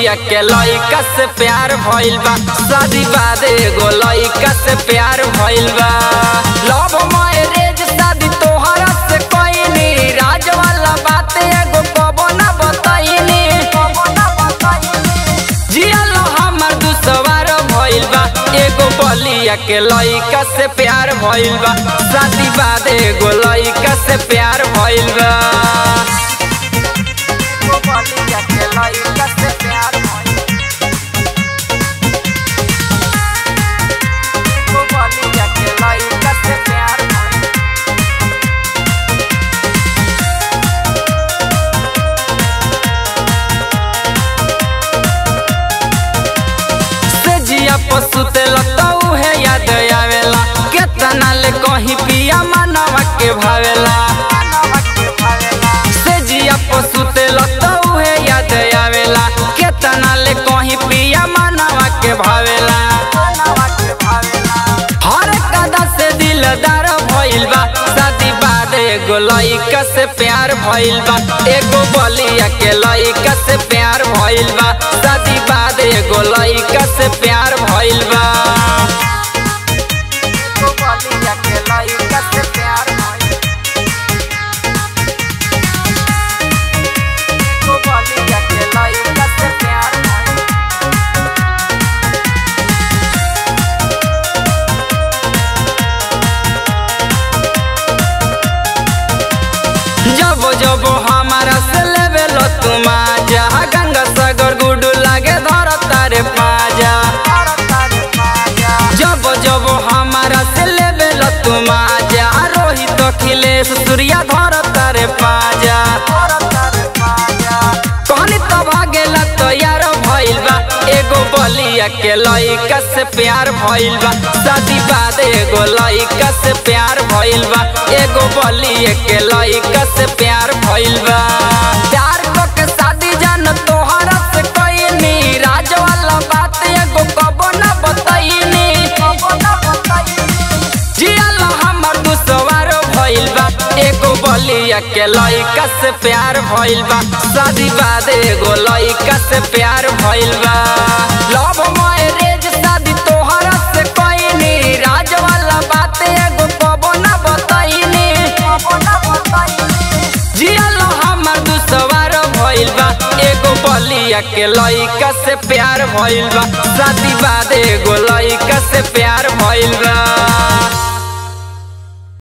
बलिया के लइका से प्यार भइल बा शादी बाद एगो लइका से प्यार भइल बा लव मैरिज शादी तोहरा से कइनी राज वाला बात एगो कबो ना बताइनी जियल हमर दुसवार भइल बा एगो बलिया के लइका से प्यार भइल बा शादी बाद एगो लइका से प्यार भइल बा एगो बलिया के लइका से प्यार भइल एगो बलिया के लइका से प्यार भइल से जिया पशु तेल तऊ है याद आवेला केतना ले कहीं पिया मनवा के भावेला से जिया पशु तेल तऊ है याद आवेला केतना ले कहीं पिया मनवा के भावेला हर कदा से दिलदार भइल बा शादी बाद एगो लइका से प्यार भइल बा एगो बलिया के लइका से प्यार भइल बा शादी बाद एगो लइका से प्यार भइल बा एगो बलिया के लइका से प्यार भइल एगो बलिया के लइका से प्यार भइल जब जब हमारा से लेवेल तुम आजा गंगा सागर गुडू लागे धर तारे पाजा जब जब हमारा से लेवेल तुम आजा रोहित अखिलेश सूर्या धर तारे पाजा कहनी तो भागेला तो यार भइल बा एगो बलिया के लइका से प्यार भइल बा शादी बाद एगो लइका से प्यार भइल बा एगो बलिया के लइका से प्यार भइल बा प्यार क के शादी जान तोहरा से कइनी राज वाला बात एगो कबो ना बताइनी जियल हमर दुसवार भइल बा एगो बलिया के लइका से प्यार भइल बा शादी बाद एगो लइका से प्यार भइल बा लव मैरिज शादी तोहरा से कइनी राज वाला बात एगो कबो ना बताइनी जियल हमर दुसवार भइल बा एगो बलिया के लइका से प्यार भइल बा शादी बाद एगो लइका से प्यार भइल बा